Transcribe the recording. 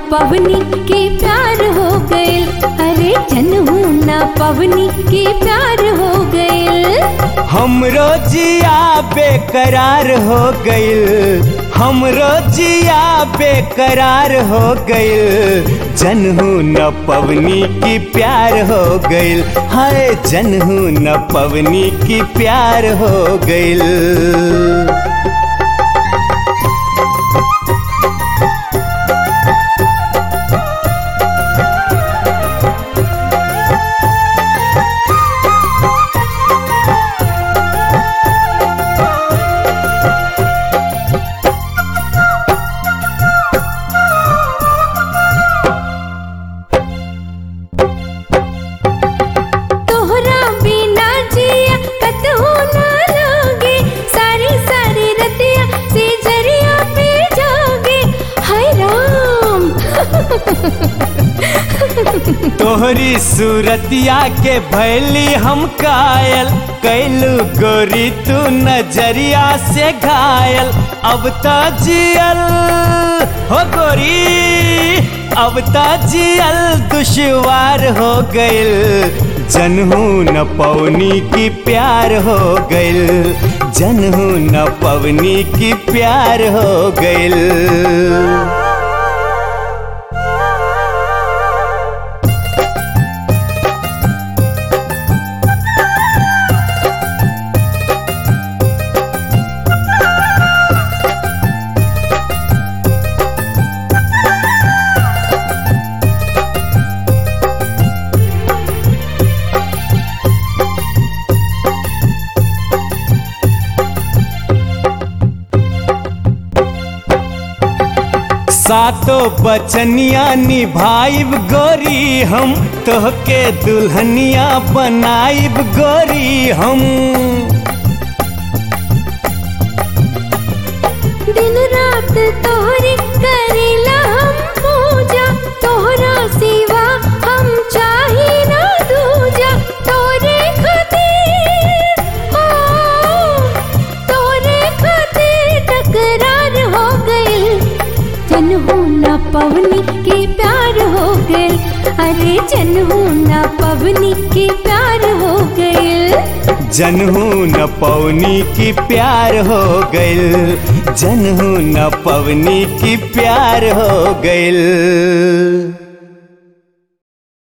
पवनी के प्यार हो गइल अरे जनहू ना पवनी के प्यार हो गइल हमरो जिया बेकरार हो गइल हमरो जिया बेकरार हो गइल जनहू न पवनी की प्यार हो गइल हाय जनहू न पवनी की प्यार हो गइल तोहरा बिना जिया कतहु ना लागे सारी सारी रतिया से जरिया पे जागे हाय राम तोहरी सूरतिया के भैली हम कायल कैलू गोरी तू नजरिया से घायल अब तो जियल हो गोरी अब तो जियल दुश्वार हो गइल जनहू न पवनी की प्यार हो गइल जनहू न पवनी की प्यार हो गइल सातो बचनिया निभाइब गोरी हम तोहके दुल्हनिया बनाइब गोरी हम दिन रात तोहरी करेला हम पूजा तोहरा सिवा हम चाही ना दूजा तोरे खातिर हो तोरे खातिर टकरार हो गइल जनहू ना पवनी के प्यार हो गइल अरे जनहू ना पवनी के प्यार हो गइल जनहू न पवनी की प्यार हो गइल जनहू न पवनी की प्यार हो गइल